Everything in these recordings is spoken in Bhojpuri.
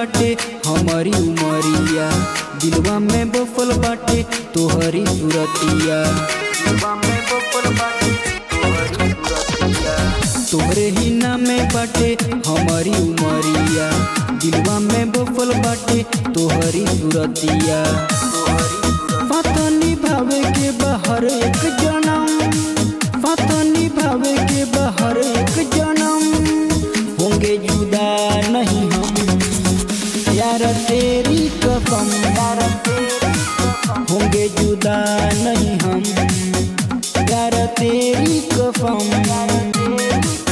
बाटे हमारी उमरिया दिलवा में बफल बाटे तोहरी सुरतिया दिलवा में बफल बाटे तोहरी सुरतिया तोहरे ही नामे बाटे हमारी उमरिया दिलवा में बफल बाटे तोहरी सुरतिया पता निभावे के बाहर एक जन्म पता निभावे के बाहर एक जन्म होंगे जुदा नहीं हम यार तेरी कसम यार होंगे जुदा नहीं हम यार तेरी कसम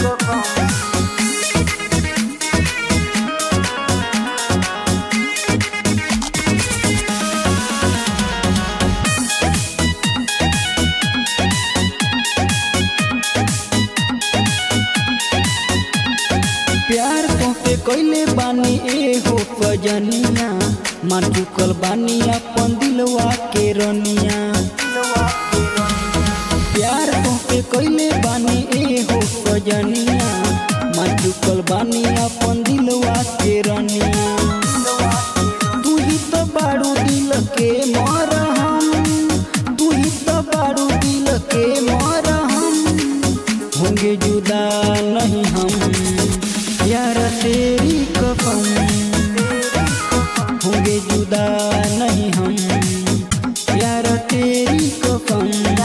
प्यार तोते कैले बानी ए हो सजनिया मान चुकल बानी अपन दिलवा के रनिया प्यार तोते कैले बानी ए हो सजनिया मान चुकल बानी अपन दिलवा के रनिया तू ही तो बारू दिल के मरहम तू ही तो बारू दिल के मरहम होंगे जुदा नहीं हम यार तेरी कसम होंगे जुदा नहीं हम यार तेरी कसम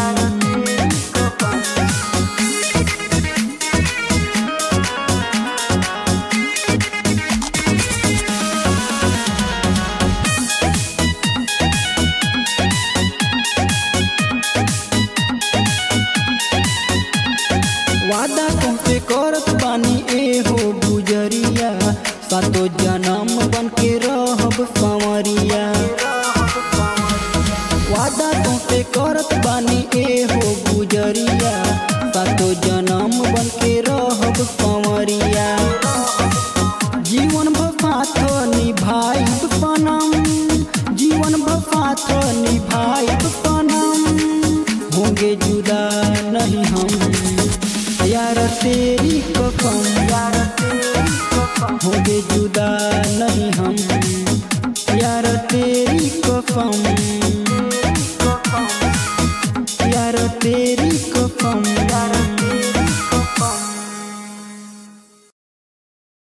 वादा तुमसे करत बानी ए हो गुजरिया सातो जन्म बन के रहब संवरिया वादा तुमसे करत बानी ए हो गुजरिया सातो जन्म बन के रहब संवरिया जीवन भसाथ निभाई सनम जीवन भसाथ निभाई सनम होंगे जुदा नहीं हम यार तेरी कसम यार होंगे जुदा नहीं हम यार तेरी कसम यार तेरी कसम यार